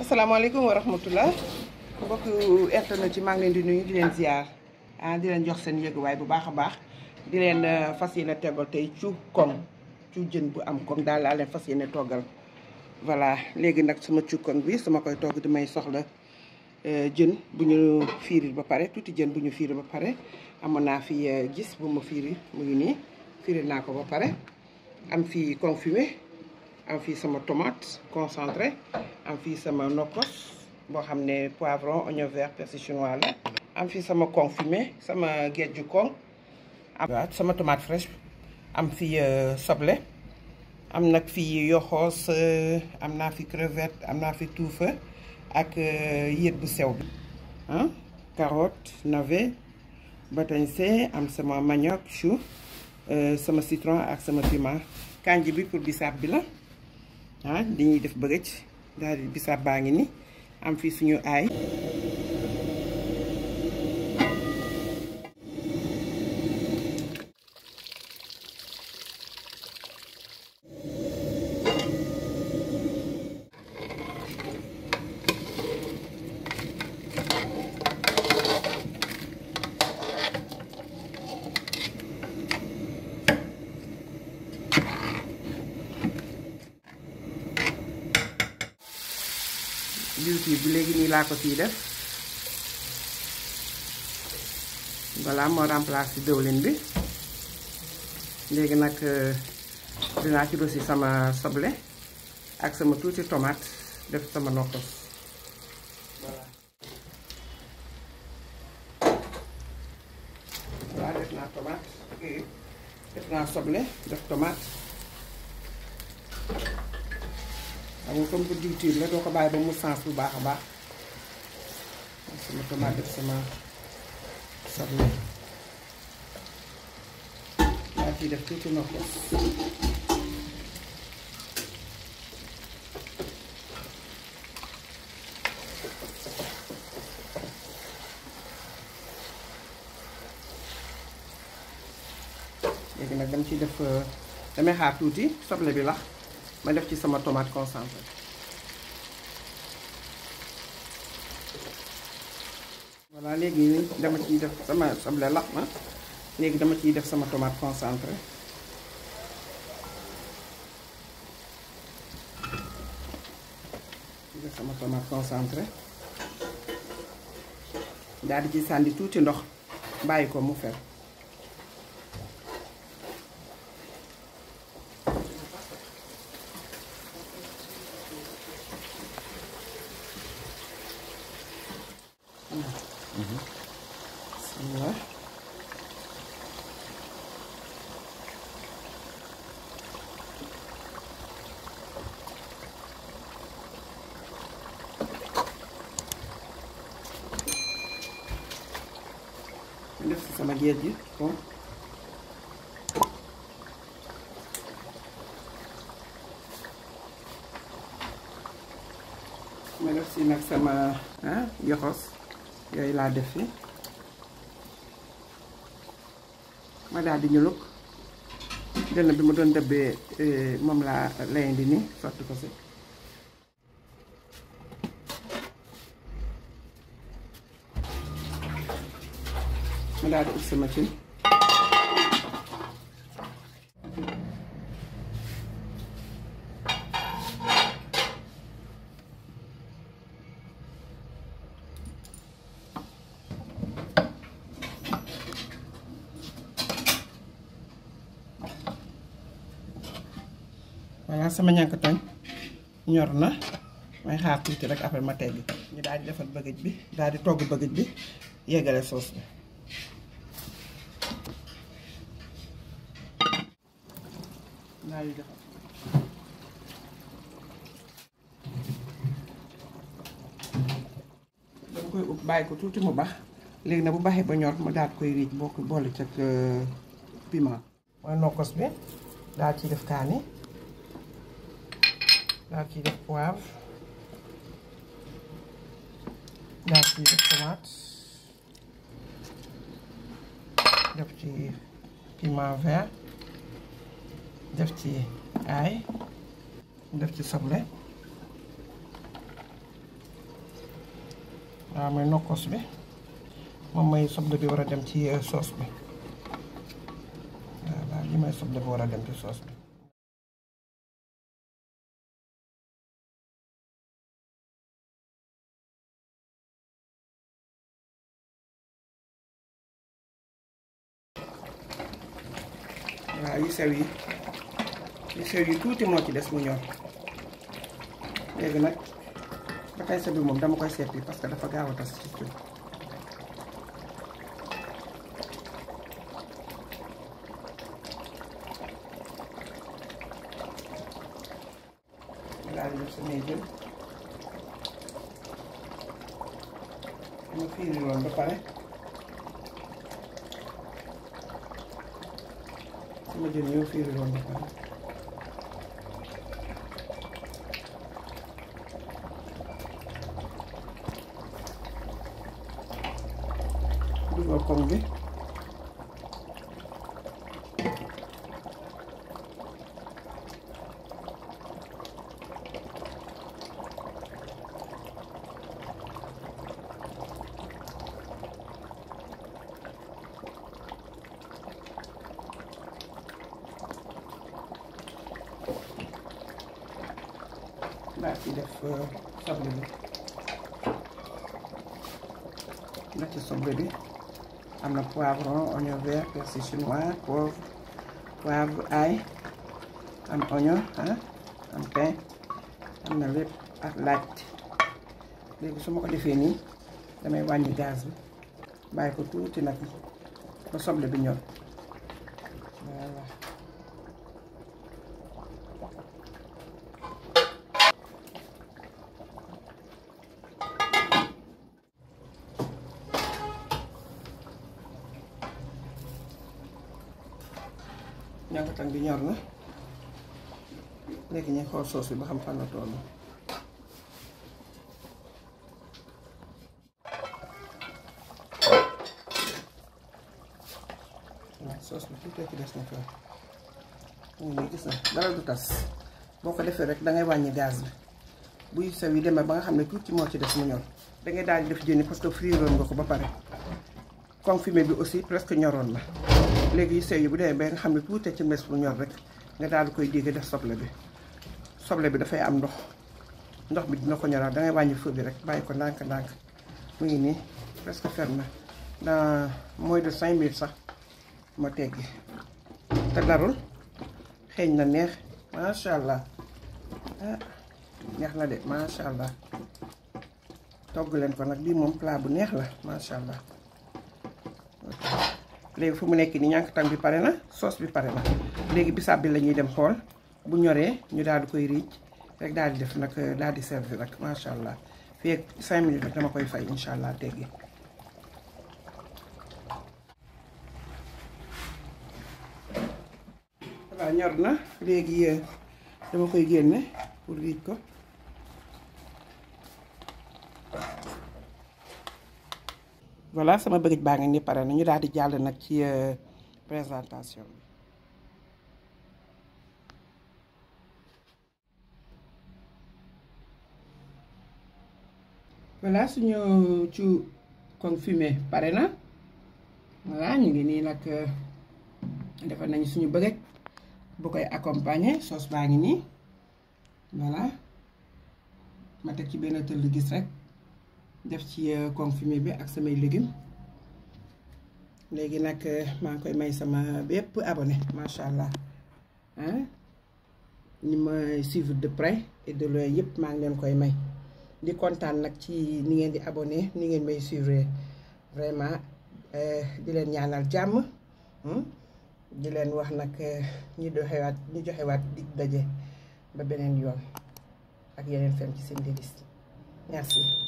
asalaamaaleykum wa rahmatullah mbokk internet yi maa ngi leen di nuyu di leen ziar ah di leen jox seen yëguwaay bu baax a baax di leen fas yéene tegal tey cu koŋ cu jën bu am koŋ daal laa leen fas yéene toggal voilà léegi nag sama cu koŋ bi sama koy togg di may soxla jën bu ñu fiiril ba pare tuuti jën bu ñu fiiril ba pare amoon naa fi gis bu ma fiiri mu ngi nii fiiril naa ko ba pare am fi koŋ fumé am fii sama tomate concentré am fii sama nokkos boo xam ne poivron oignon vert persil chinois la am fii sama koŋ fumé sama géeju koŋ waaw sama tomate fraîche am fii soble am nag fii yoxoos am naa fi crevette am naa fi tuufa ak yët bu sew bi ah carotte navet batañse am sama manioc chou sama citron ak sama piment kanji bi pour bisaab bi la ah dañuy def bëgëj daal di bisaab baa ngi ni am fii suñu aay diwtiir bi léegi nii laa ko ciy def voilà moo remplacé dëwlin bi léegi nag dinaa ci rosi sama soble ak sama tuuti tomate def sama nokkos voilà voilà def naa tomate def naa soble def tomate xam nga comme que diwtiir la doo ko bàyyi ba mu sens bu baax a baax sama tomate def sama soble daa ciy def tuuti nokkos léegi nag dama ciy def damay xaar tuuti soble bi lax ma def ci sama tomate concentré voilà léegi dama ciy def sama soble lax na léegi dama ciy def sama tomate concentré def sama tomate concentré daal di ci sànni tuuti ndox bàyyi ko mu fer bismillah ma def ci sama géej gi bon ma def ci nag sama ah yoxos yooyu laa def fi ma daal di ñuluk dënn bi ma doon dëbbee moom laa layandi ni sotti ko si ma daal di ut sama cin voilà sama ñànkatañ ñor na may xaar tuuti rek après ma tegg ñu daal di defar bëgëj bi daal di togg bëgëj bi yeggale soos bi daal di defar dama koy ub bàyyi ko tuuti mu bax léegi nag bu baxee ba ñor ma daal koy riij boo ko boole ci ak piment mooy nokkos bi daal ci def kaani daal ciy def poivre daal ciy def tomate def ci piment vert def ci ail def ci soble waaw mooy nokkos bi moom mooy soble bi war a dem ci sauce bi waaw waaw li mooy soble bi war a dem ci sauce bi waaw yu sew yi yu sew yi tuuti moo ci des mu ñor léegi nag batañsa bi moom dama koy seppi parce que dafa gaaw a tas ci suuf daal di def samay jën dama fiiri woon ba pare sama jën ñëw fiiri woon ba pare dugal koŋ bi daa ci def soble bi def ci soble bi am na poivron oignon vert persil chinois poivre poivre ail am oignon ah am thym am na lépp ak laaj léegi su ma ko defee nii damay wàññi gaz bi bàyyi ko tuuti nag ba soble bi ñor voilà ñànkatan bi ñor na léegi ñu xool soos bi ba xam fan la toll waaw soos bi tuuti ci des na ko mu ngi nii gis na dara du tas boo ko defee rek dangay wàññi gaz bi buy sew yi demee ba nga xam ne tuuti moo ci des mu ñor dangay daal di def jëni parce que friiroon nga ko ba pare confumé bi aussi presque ñoroon na léegi sew yi bu demee ba nga xam ne tuuti ci mes bu ñor rek nga daal di koy dégg def soble bi soble bi dafay am ndox ndox bi dina ko ñoraat dangay wàññi feu bi rek bàyyi ko ndànk-ndànk mu ngi nii presque ferme na dans moins de cinq minutes sax ma teggi te darul xeeñ na neex macha allah ah neex na de macha allah togg leen ko nag bii moom plat bu neex la macha allah léegi fu mu nekk nii ñànkatan bi pare na sauce bi pare na léegi bisaab bi la ñuy dem xool bu ñoree ñu daal di koy riic rek daal di def nag daal di servir rek macha allah fii ak cinq minutes rek dama koy fay incha allah teggi voilà ñor na léegi dama koy génne pour riic ko voilà sama bëgg baa ngi ni pare na ñu daal di jàll nag ci présentation bi voilà suñu cu confumé pare na voilà ñu ngi nii nag defar nañu suñu bëgg bu koy accompagner sauce baa ngi nii voilà ma teg ci benn tëll gis rek def ci confumé bi ak samay légumes léegi nag maa ngi koy may sama bépp abonné macha allah ah ñi ma suivre de près et de loin yëpp maa ngi leen koy may di kontaan nag ci ni ngeen di abonné ni ngeen may suivre vraiment di leen ñaanal jàmm di leen wax nag ñi doxewaat ñi joxewaat dig daje ba beneen yoon ak yeneen fem ci seen délice merci